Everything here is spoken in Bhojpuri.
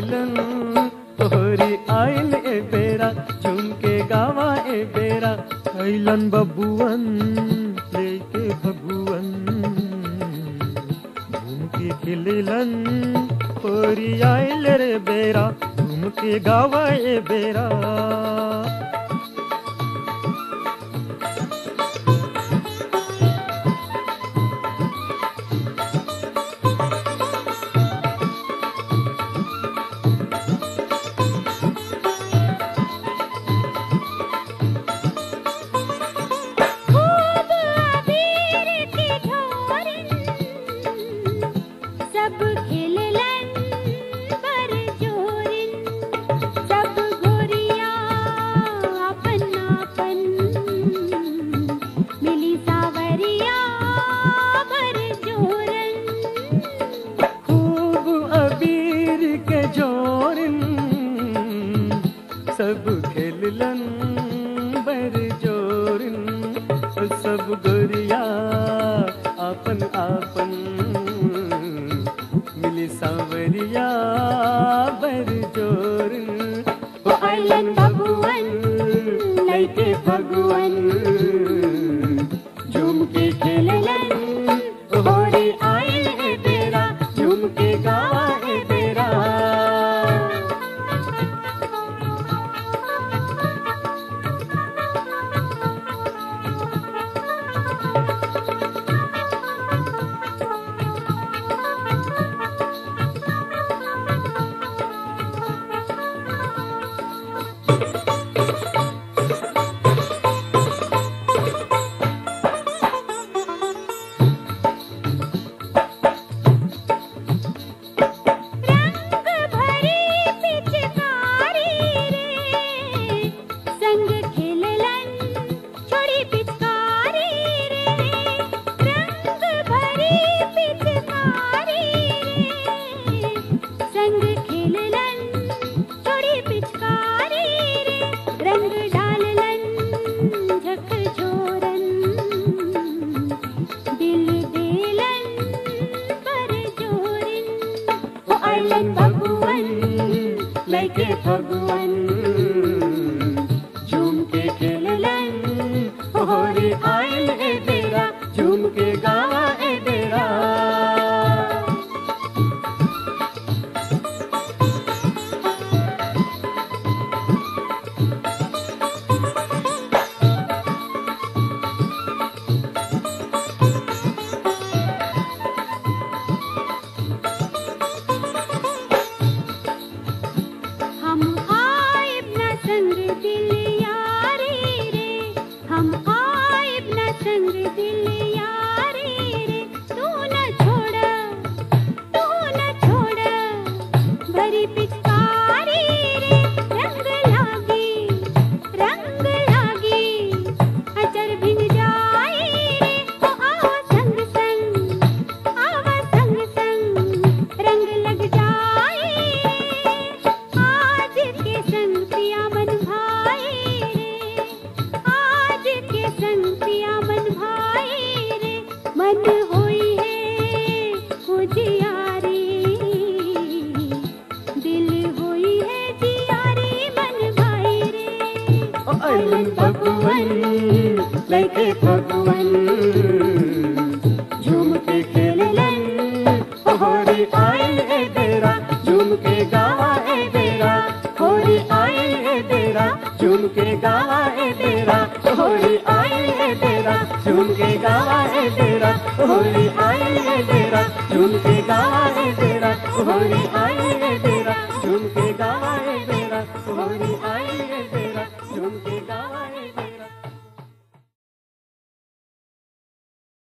खेलन तोहरी आइल ए बेरा झूम के गावा ए बेरा कैलन बबुअन लेके भगुअन झूम के खेलन तोहरी आइल रे बेरा झूम के गावा ए बेरा खूब अबीर की ढोरिन सब खेललन पर जोरिन सब गोरिया अपन अपन मिली सावरिया पर जोरन खूब अबीर के जोरिन सब खेललन बर जोरिन सब गोरिया आपन आपन मिली सांवरिया बर जोरिन ओ आइलन भगवन लैके भगवन झूम के खेललन होरी आइल है बेरा झूम के गावा है बेरा रंग भरी पिचकारी रे संग खेललन छोड़ी पिचकारी रे रंग भरी पिचकारी रे संग खेललन छोड़ी पिचकारी रे रंग डाललन झक झोरन दिल देलन पर जोरिन ओ आइलन भगवन लैके भगवन झूम के खेललन होरी आइल ए बेरा झूम के गावा ए बेरा हम आइब न संग दिल यारी रे हम आइब न संग दिल यारी रे तू न छोड़ तू न छोड़ भरी पिचकारी रे रंग लागी रंग लागी अचर भिंग जाई रे ओ आओ संग संग आवा संग संग रंग लग जाए आज के संग पिया मन भाई रे आज के संग पिया मन भाई रे मन होई है उजियारी दिल होई है जियारी मन भाई रे ओ अइलन भगवन लैके भगवन झूम के खेललन होरी आइल ए बेरा झूम के गावा ए बेरा होरी आइल ए बेरा झूम के गावा ए बेरा होरी आइल ए बेरा झूम के गावा ए बेरा होरी आइल ए बेरा झूम के गावा ए बेरा होरी आइल ए बेरा झूम के गावा ए बेरा होरी आइल ए बेरा झूम के